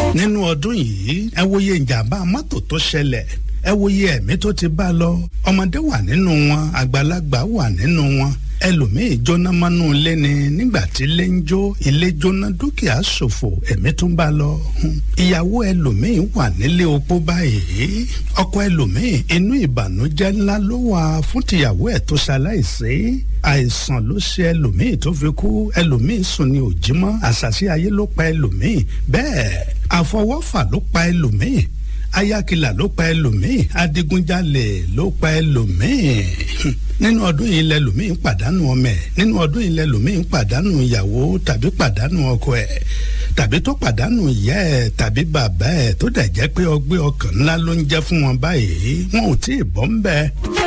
nínú ọdún yìí ẹ wòye ìjàmbá mọ́tò tó ṣẹlẹ̀ ẹ wòye ẹ̀mí tó ti bá lọ ọmọdé wà nínú wọn àgbàlagbà wà nínú wọn ẹlòmíì jóná mọ́nú ilé ni nígbà tí ilé ń jó ilé jóná dúkìá ṣòfò ẹ̀mí tún bá lọ ìyàwó ẹlòmíì wà nílé opó báyìí ọkọ ẹlòmíì inú ìbànújẹ́ ńlá ló wà fún tìyàwó ẹ̀ tó ṣaláìsí àìsàn ló ṣe ẹlòmíì tó fi kú ẹlòmíì sùn ní òjímọ́ àṣàṣì ayé ló pa ẹlòmíì bẹ́ẹ̀ àfọwọ́fà ló pa ẹlòmíì ayákilà ló pa ẹlòmíì adigunjalè ló pa ẹlòmíì nínú ọdún yìí lẹlòmíì pàdánù ọmọ ẹ̀ nínú ọdún yìí lẹlòmíì pàdánù ìyàwó tàbí pàdánù ọkọ ẹ̀ tàbí tó pàdánù ìyá ẹ̀ tàbí bàbá ẹ̀ tó dẹ̀ jẹ́ pé ọgbẹ́ ọkàn ńlá ló ń jẹ́ fún wọn báyìí wọn ò tí ì bọ́ ń bẹ́ẹ̀.